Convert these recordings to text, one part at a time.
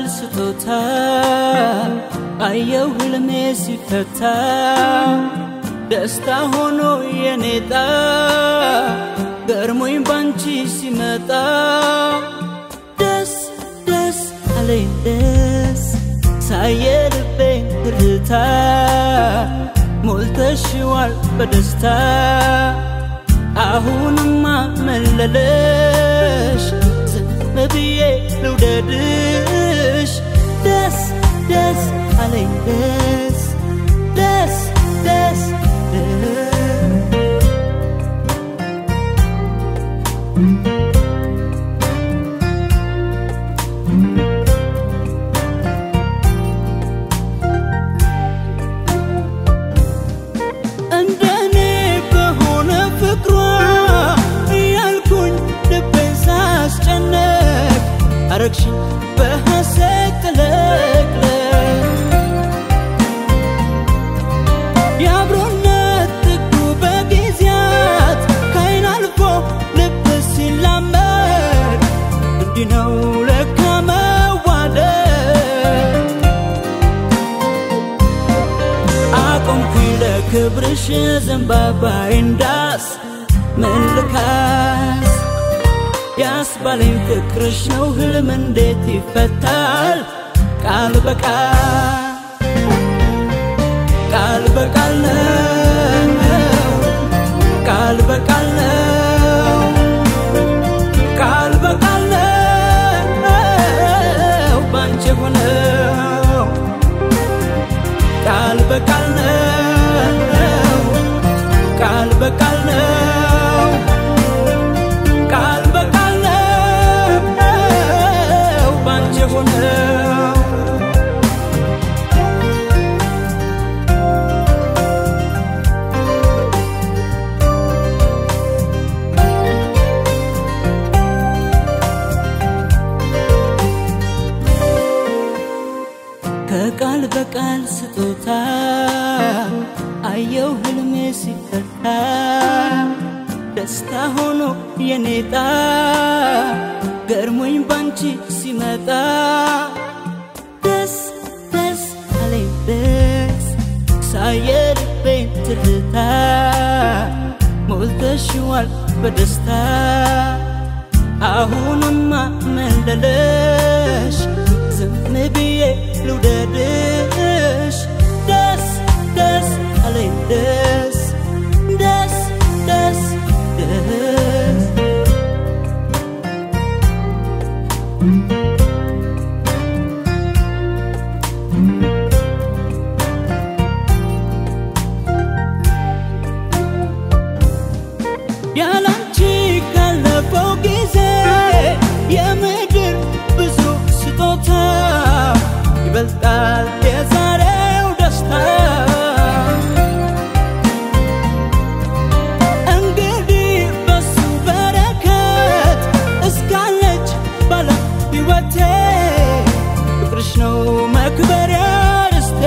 ስጦታ አየው ህልሜ ሲፈታ ደስታ ሆኖ የኔጣ ገርሞኝ ባንቺ ሲመጣ ደስ ደስ አለኝ ደስ ሳየ ልቤን ትርታ ሞልተሽዋል በደስታ አሁንማ መለለሽ ዝም ብዬ ልውደድሽ ደስ ደስ አለኝ ደስ ደስ ደስ ደስ እንደኔ በሆነ ፍቅሯ እያልኩኝ ልቤን ሳስጨነቅ አረግሽኝ በሐሴት ጥለቅለቅ የአብሮነት ጥጉ በጊዜያት ከአይን አልፎ ልብ ሲላመድ እንዲህ ነው ለካ መዋደድ አቆምኩኝ ለክብርሽ ዘንባባዬ እንዳስ ምን ልካስ ያስባለኝ ፍቅርሽ ነው ህልም እንዴት ይፈታል ቃል በቃል ቃል በቃል ነው ቃል በቃል ነው ቃል በቃል ነው ባንቺ ሆነው ቃል በቃል ነው ቃል በቃል ነው ቃል በቃል ነው ባንቺ ሆነው ከቃል በቃል ስጦታ አየው ህልሜ ሲፈታ ደስታ ሆኖ የኔጣ ገርሞኝ ባንቺ ሲመጣ ደስ ደስ አለኝ ደስ ሳየ ልቤን ትርታ ሞልተሽዋል በደስታ አሁንማ መለለሽ ዝም ብዬ ልውደድሽ ደስ ደስ አለኝ ደስ ደስ ደስ ደስ ያላንቺ ካለፈው ጊዜ የምድር ብዙ ስጦታ ይበልጣል የዛሬው ደስታ እንግዲህ በሱ በረከት እስካለች ባለ ሕይወቴ ፍቅርሽ ነው መክበሪያ ርስቴ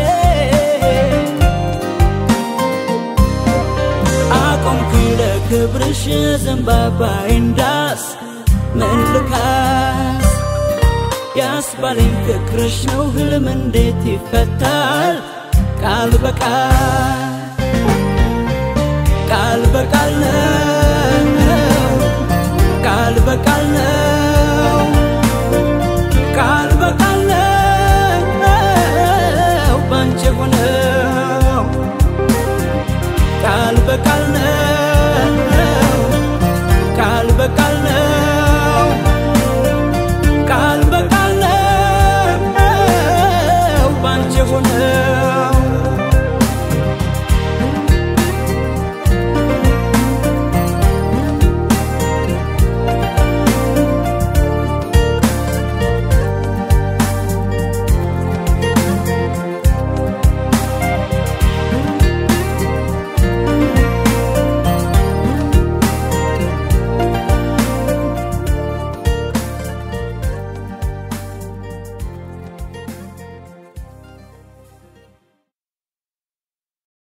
አቆምኩኝ ለክብርሽ ዘንባባዬ እንዳስ ምን ልካስ ያስባለኝ ፍቅርሽ ነው ህልም እንዴት ይፈታል ቃል በቃል ቃል በቃል ነው ቃል በቃል ነው